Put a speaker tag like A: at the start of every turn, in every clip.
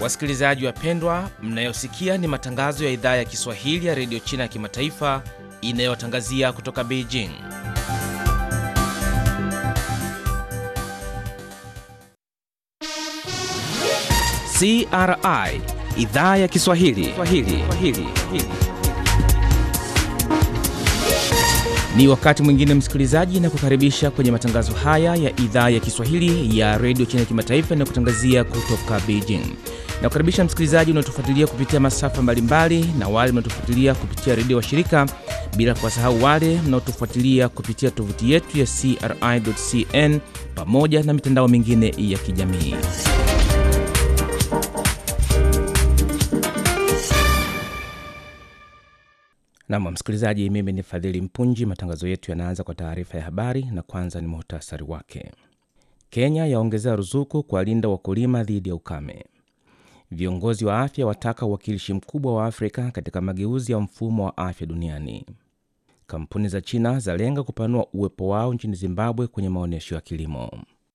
A: Wasikilizaji wapendwa, mnayosikia ni matangazo ya idhaa ya Kiswahili ya redio China ya kimataifa inayotangazia kutoka Beijing. CRI idhaa ya Kiswahili Swahili. Swahili. Ni wakati mwingine msikilizaji, na kukaribisha kwenye matangazo haya ya idhaa ya Kiswahili ya redio China ya kimataifa inayokutangazia kutoka Beijing. Na kukaribisha msikilizaji unaotufuatilia kupitia masafa mbalimbali na wale mnaotufuatilia kupitia redio wa shirika, bila kuwasahau wale mnaotufuatilia kupitia tovuti yetu ya CRI.cn pamoja na mitandao mingine ya kijamii. Nam msikilizaji, mimi ni Fadhili Mpunji. Matangazo yetu yanaanza kwa taarifa ya habari, na kwanza ni muhtasari wake. Kenya yaongezea ruzuku kuwalinda wakulima dhidi ya ukame. Viongozi wa afya wataka uwakilishi mkubwa wa Afrika katika mageuzi ya mfumo wa afya duniani. Kampuni za China zalenga kupanua uwepo wao nchini Zimbabwe kwenye maonyesho ya kilimo.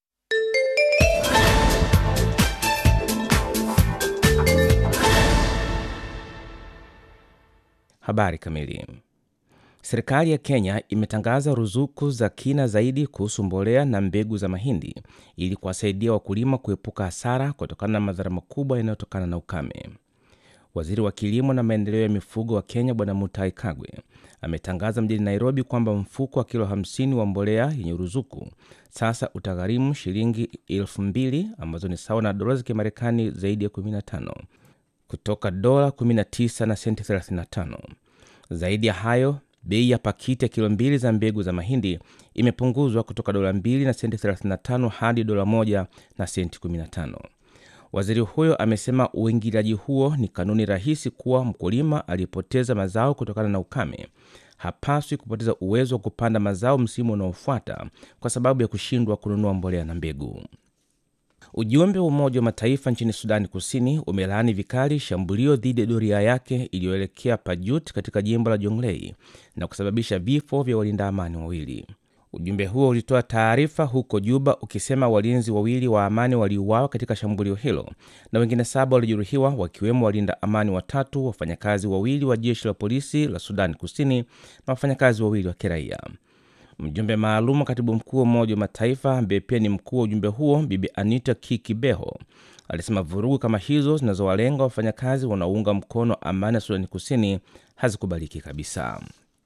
A: Habari kamili. Serikali ya Kenya imetangaza ruzuku za kina zaidi kuhusu mbolea na mbegu za mahindi ili kuwasaidia wakulima kuepuka hasara kutokana na madhara makubwa yanayotokana na ukame. Waziri wa kilimo na maendeleo ya mifugo wa Kenya Bwana Mutahi Kagwe ametangaza mjini Nairobi kwamba mfuko wa kilo 50 wa mbolea yenye ruzuku sasa utagharimu shilingi elfu mbili ambazo ni sawa na dola za Kimarekani zaidi ya 15 kutoka dola 19 na senti 35. Zaidi ya hayo, bei ya pakiti ya kilo mbili za mbegu za mahindi imepunguzwa kutoka dola 2 na senti 35 hadi dola 1 na senti 15. Waziri huyo amesema uingiliaji huo ni kanuni rahisi kuwa mkulima aliyepoteza mazao kutokana na ukame hapaswi kupoteza uwezo wa kupanda mazao msimu unaofuata kwa sababu ya kushindwa kununua mbolea na mbegu. Ujumbe wa Umoja wa Mataifa nchini Sudani Kusini umelaani vikali shambulio dhidi ya doria yake iliyoelekea Pajut katika jimbo la Jonglei na kusababisha vifo vya walinda amani wawili. Ujumbe huo ulitoa taarifa huko Juba ukisema walinzi wawili wa amani waliuawa katika shambulio hilo na wengine saba walijeruhiwa, wakiwemo walinda amani watatu, wafanyakazi wawili wa jeshi la polisi la Sudani Kusini na wafanyakazi wawili wa kiraia. Mjumbe maalum wa katibu mkuu wa Umoja wa Mataifa ambaye pia ni mkuu wa ujumbe huo Bibi Anita Kikibeho alisema vurugu kama hizo zinazowalenga wafanyakazi wanaounga mkono amani ya Sudani Kusini hazikubaliki kabisa.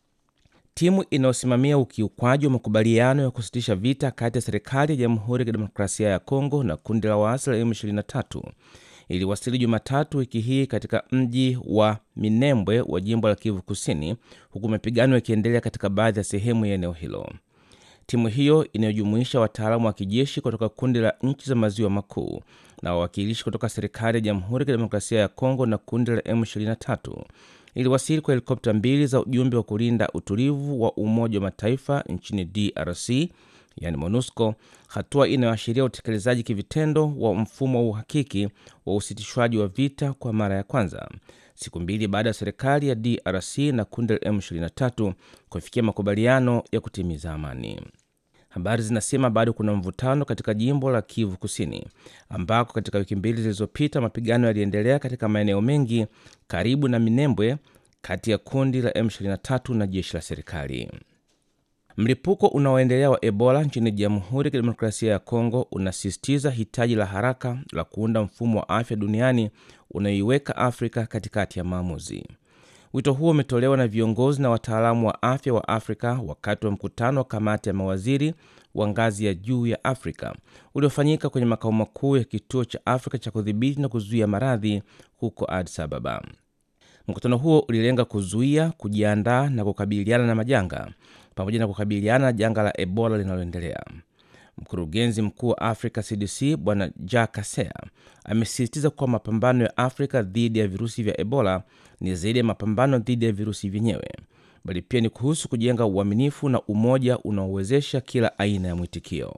A: Timu inayosimamia ukiukwaji wa makubaliano ya kusitisha vita kati ya serikali ya Jamhuri ya Kidemokrasia ya Kongo na kundi la waasi la M23 iliwasili Jumatatu wiki hii katika mji wa Minembwe wa jimbo la Kivu Kusini, huku mapigano yakiendelea katika baadhi ya sehemu ya eneo hilo. Timu hiyo inayojumuisha wataalamu wa kijeshi kutoka kundi la nchi za maziwa makuu na wawakilishi kutoka serikali ya Jamhuri ya Kidemokrasia ya Kongo na kundi la M23 iliwasili kwa helikopta mbili za ujumbe wa kulinda utulivu wa Umoja wa Mataifa nchini DRC yani MONUSCO, hatua inayoashiria utekelezaji kivitendo wa mfumo wa uhakiki wa usitishwaji wa vita kwa mara ya kwanza, siku mbili baada ya serikali ya DRC na kundi la M23 kufikia makubaliano ya kutimiza amani. Habari zinasema bado kuna mvutano katika jimbo la Kivu Kusini, ambako katika wiki mbili zilizopita mapigano yaliendelea katika maeneo mengi karibu na Minembwe, kati ya kundi la M23 na jeshi la serikali. Mlipuko unaoendelea wa Ebola nchini Jamhuri ya Kidemokrasia ya Kongo unasisitiza hitaji la haraka la kuunda mfumo wa afya duniani unaoiweka Afrika katikati ya maamuzi. Wito huo umetolewa na viongozi na wataalamu wa afya wa Afrika wakati wa mkutano wa kamati ya mawaziri wa ngazi ya juu ya Afrika uliofanyika kwenye makao makuu ya kituo cha Afrika cha kudhibiti na kuzuia maradhi huko Addis Ababa. Mkutano huo ulilenga kuzuia, kujiandaa na kukabiliana na majanga pamoja na kukabiliana na janga la Ebola linaloendelea. Mkurugenzi mkuu wa Africa CDC Bwana Jack Kasea amesisitiza kuwa mapambano ya Afrika dhidi ya virusi vya Ebola ni zaidi ya mapambano dhidi ya virusi vyenyewe, bali pia ni kuhusu kujenga uaminifu na umoja unaowezesha kila aina ya mwitikio.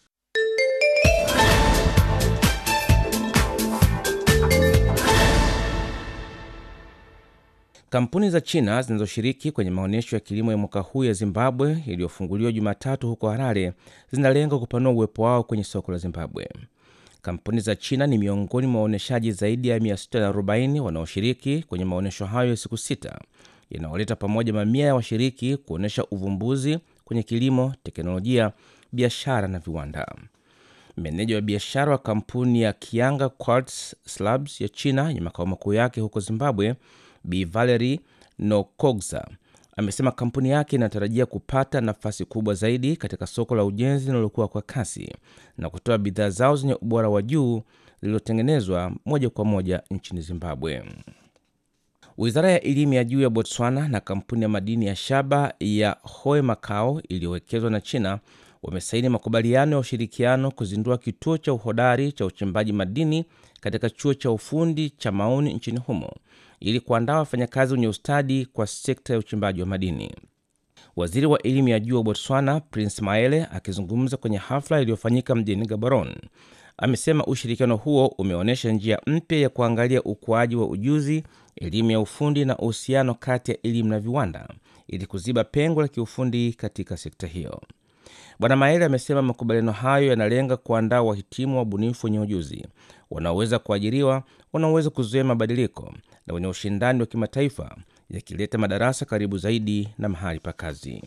A: Kampuni za China zinazoshiriki kwenye maonyesho ya kilimo ya mwaka huu ya Zimbabwe iliyofunguliwa Jumatatu huko Harare zinalenga kupanua uwepo wao kwenye soko la Zimbabwe. Kampuni za China ni miongoni mwa waonyeshaji zaidi ya 640 wanaoshiriki kwenye maonyesho hayo ya siku sita yanayoleta pamoja mamia ya washiriki kuonyesha uvumbuzi kwenye kilimo, teknolojia, biashara na viwanda. Meneja wa biashara wa kampuni ya Kianga Quartz Slabs ya China yenye makao makuu yake huko Zimbabwe, Bi Valerie Nokogza amesema kampuni yake inatarajia kupata nafasi kubwa zaidi katika soko la ujenzi linalokuwa kwa kasi na kutoa bidhaa zao zenye ubora wa juu lililotengenezwa moja kwa moja nchini Zimbabwe. Wizara ya elimu ya juu ya Botswana na kampuni ya madini ya shaba ya Hoe Macau iliyowekezwa na China wamesaini makubaliano ya ushirikiano kuzindua kituo cha uhodari cha uchimbaji madini katika chuo cha ufundi cha Mauni nchini humo ili kuandaa wafanyakazi wenye ustadi kwa sekta ya uchimbaji wa madini. Waziri wa elimu ya juu wa Botswana Prince Maele akizungumza kwenye hafla iliyofanyika mjini Gaborone amesema ushirikiano huo umeonyesha njia mpya ya kuangalia ukuaji wa ujuzi, elimu ya ufundi na uhusiano kati ya elimu na viwanda ili kuziba pengo la kiufundi katika sekta hiyo. Bwana Maele amesema makubaliano hayo yanalenga kuandaa wahitimu wa ubunifu wenye ujuzi wanaoweza kuajiriwa, wanaoweza kuzuia mabadiliko na wenye ushindani wa kimataifa, yakileta madarasa karibu zaidi na mahali pa kazi.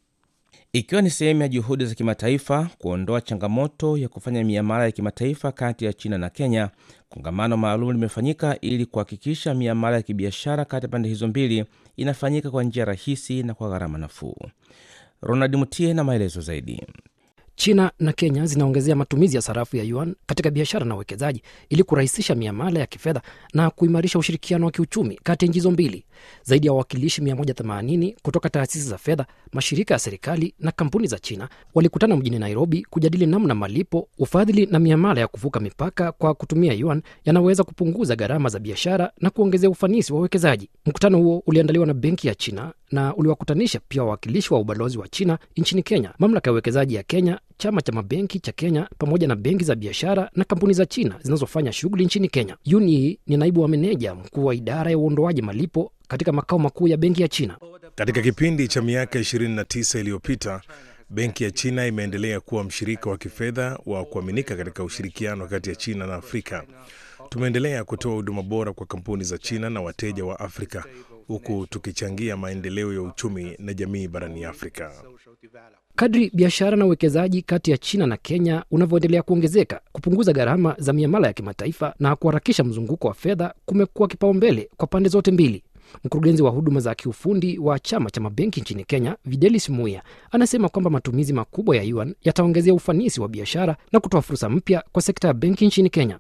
A: Ikiwa ni sehemu ya juhudi za kimataifa kuondoa changamoto ya kufanya miamala ya kimataifa kati ya China na Kenya, kongamano maalum limefanyika ili kuhakikisha miamala ya kibiashara kati ya pande hizo mbili inafanyika kwa njia rahisi na kwa gharama nafuu. Ronald Mutie na maelezo zaidi.
B: China na Kenya zinaongezea matumizi ya sarafu ya yuan katika biashara na uwekezaji ili kurahisisha miamala ya kifedha na kuimarisha ushirikiano wa kiuchumi kati ya nchi hizo mbili. Zaidi ya wawakilishi 180 kutoka taasisi za fedha, mashirika ya serikali na kampuni za China walikutana mjini Nairobi kujadili namna malipo, ufadhili na miamala ya kuvuka mipaka kwa kutumia yuan yanaweza kupunguza gharama za biashara na kuongezea ufanisi wa uwekezaji. Mkutano huo uliandaliwa na Benki ya China na uliwakutanisha pia wawakilishi wa ubalozi wa China nchini Kenya, mamlaka ya uwekezaji ya Kenya, chama cha mabenki cha Kenya pamoja na benki za biashara na kampuni za China zinazofanya shughuli nchini Kenya. Yuni ni naibu wa meneja mkuu wa idara ya uondoaji malipo katika makao makuu ya benki ya China.
C: Katika kipindi cha miaka 29 iliyopita, benki ya China imeendelea kuwa mshirika wa kifedha wa kuaminika katika ushirikiano kati ya China na Afrika. Tumeendelea kutoa huduma bora kwa kampuni za China na wateja wa Afrika huku tukichangia maendeleo ya uchumi na jamii barani Afrika.
B: Kadri biashara na uwekezaji kati ya China na Kenya unavyoendelea kuongezeka, kupunguza gharama za miamala ya kimataifa na kuharakisha mzunguko wa fedha kumekuwa kipaumbele kwa pande zote mbili. Mkurugenzi wa huduma za kiufundi wa chama cha mabenki nchini Kenya, Videlis Muya, anasema kwamba matumizi makubwa ya yuan yataongezea ufanisi wa biashara na kutoa fursa mpya kwa sekta ya benki nchini Kenya.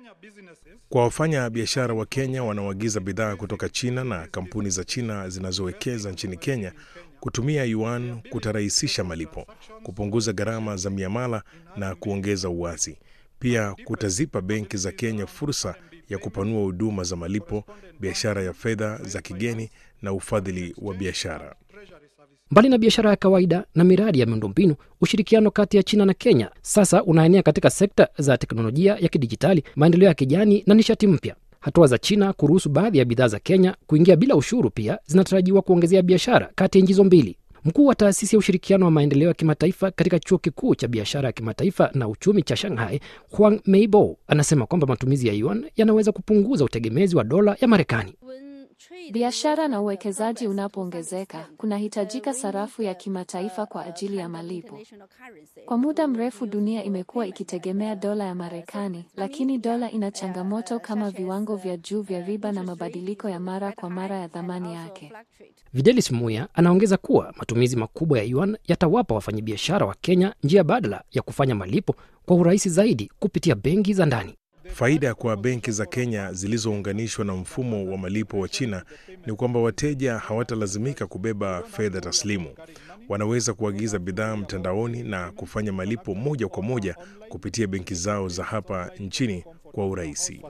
C: Kwa wafanya biashara wa Kenya wanaoagiza bidhaa kutoka China na kampuni za China zinazowekeza nchini Kenya, kutumia yuan kutarahisisha malipo, kupunguza gharama za miamala na kuongeza uwazi. Pia kutazipa benki za Kenya fursa ya kupanua huduma za malipo, biashara ya fedha za kigeni na ufadhili wa biashara.
B: Mbali na biashara ya kawaida na miradi ya miundombinu, ushirikiano kati ya China na Kenya sasa unaenea katika sekta za teknolojia ya kidijitali, maendeleo ya kijani na nishati mpya. Hatua za China kuruhusu baadhi ya bidhaa za Kenya kuingia bila ushuru pia zinatarajiwa kuongezea biashara kati ya nchi hizo mbili. Mkuu wa taasisi ya ushirikiano wa maendeleo ya kimataifa katika chuo kikuu cha biashara ya kimataifa na uchumi cha Shanghai, Huang Meibo, anasema kwamba matumizi ya yuan yanaweza kupunguza utegemezi wa dola ya Marekani.
D: Biashara na uwekezaji unapoongezeka, kunahitajika sarafu ya kimataifa kwa ajili ya malipo. Kwa muda mrefu dunia imekuwa ikitegemea dola ya Marekani, lakini dola ina changamoto kama viwango vya juu vya riba na mabadiliko ya mara kwa mara ya thamani yake.
B: Videlis Muya anaongeza kuwa matumizi makubwa ya yuan yatawapa wafanyabiashara wa Kenya njia badala ya kufanya malipo kwa urahisi zaidi kupitia benki za ndani.
C: Faida kwa benki za Kenya zilizounganishwa na mfumo wa malipo wa China ni kwamba wateja hawatalazimika kubeba fedha taslimu. Wanaweza kuagiza bidhaa mtandaoni na kufanya malipo moja kwa moja kupitia benki zao za hapa nchini kwa urahisi.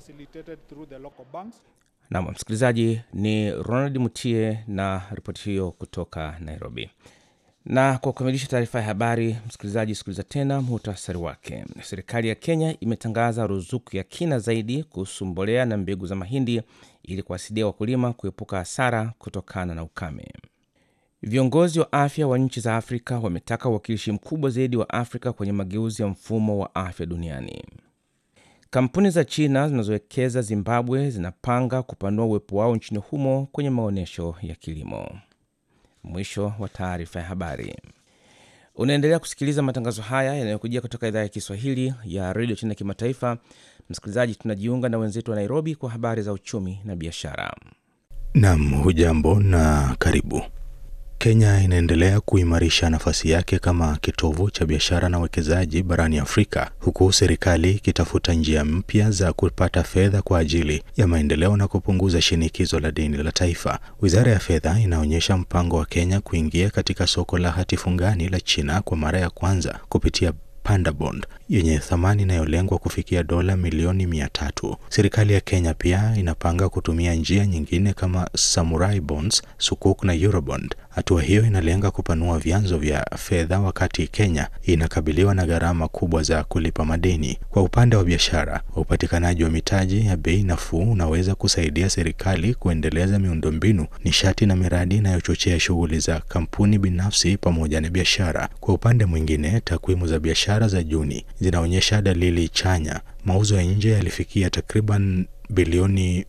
A: Nam msikilizaji, ni Ronald Mutie na ripoti hiyo kutoka Nairobi. Na kwa kukamilisha taarifa ya habari, msikilizaji, sikiliza tena muhtasari wake. Serikali ya Kenya imetangaza ruzuku ya kina zaidi kuhusu mbolea na mbegu za mahindi ili kuwasaidia wakulima kuepuka hasara kutokana na ukame. Viongozi wa afya wa nchi za Afrika wametaka uwakilishi mkubwa zaidi wa Afrika kwenye mageuzi ya mfumo wa afya duniani. Kampuni za China zinazowekeza Zimbabwe zinapanga kupanua uwepo wao nchini humo kwenye maonyesho ya kilimo. Mwisho wa taarifa ya habari. Unaendelea kusikiliza matangazo haya yanayokujia kutoka idhaa ya Kiswahili ya redio China Kimataifa. Msikilizaji, tunajiunga na wenzetu wa Nairobi kwa habari za uchumi na biashara.
E: Nam, hujambo na karibu. Kenya inaendelea kuimarisha nafasi yake kama kitovu cha biashara na uwekezaji barani Afrika, huku serikali ikitafuta njia mpya za kupata fedha kwa ajili ya maendeleo na kupunguza shinikizo la deni la taifa. Wizara ya Fedha inaonyesha mpango wa Kenya kuingia katika soko la hati fungani la China kwa mara ya kwanza kupitia Panda Bond yenye thamani inayolengwa kufikia dola milioni mia tatu. Serikali ya Kenya pia inapanga kutumia njia nyingine kama Samurai Bonds, Sukuk na Eurobond. Hatua hiyo inalenga kupanua vyanzo vya fedha wakati Kenya inakabiliwa na gharama kubwa za kulipa madeni. Kwa upande wa biashara, upatikanaji wa mitaji ya bei nafuu unaweza kusaidia serikali kuendeleza miundombinu, nishati na miradi inayochochea shughuli za kampuni binafsi pamoja na biashara. Kwa upande mwingine, takwimu za biashara za Juni zinaonyesha dalili chanya. Mauzo ya nje yalifikia takriban bilioni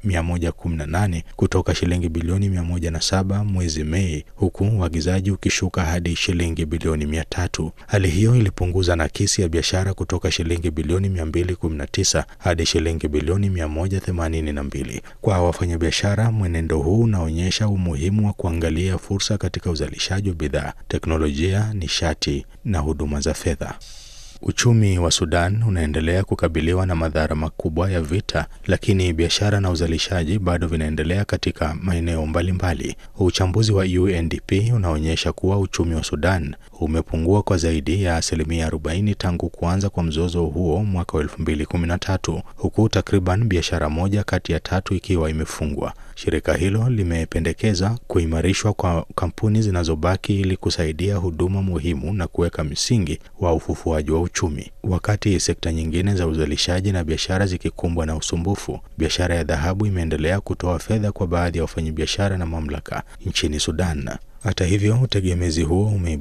E: 118 kutoka shilingi bilioni 107 mwezi Mei, huku uagizaji ukishuka hadi shilingi bilioni 300. Hali hiyo ilipunguza nakisi ya biashara kutoka shilingi bilioni 219 hadi shilingi bilioni 182. Kwa wafanyabiashara, mwenendo huu unaonyesha umuhimu wa kuangalia fursa katika uzalishaji wa bidhaa, teknolojia, nishati na huduma za fedha. Uchumi wa Sudan unaendelea kukabiliwa na madhara makubwa ya vita, lakini biashara na uzalishaji bado vinaendelea katika maeneo mbalimbali. Uchambuzi wa UNDP unaonyesha kuwa uchumi wa Sudan umepungua kwa zaidi ya asilimia 40 tangu kuanza kwa mzozo huo mwaka wa 2013, huku takriban biashara moja kati ya tatu ikiwa imefungwa. Shirika hilo limependekeza kuimarishwa kwa kampuni zinazobaki ili kusaidia huduma muhimu na kuweka msingi wa ufufuaji wa uchumi. Wakati sekta nyingine za uzalishaji na biashara zikikumbwa na usumbufu, biashara ya dhahabu imeendelea kutoa fedha kwa baadhi ya wafanyabiashara na mamlaka nchini Sudan. Hata hivyo, utegemezi huo ume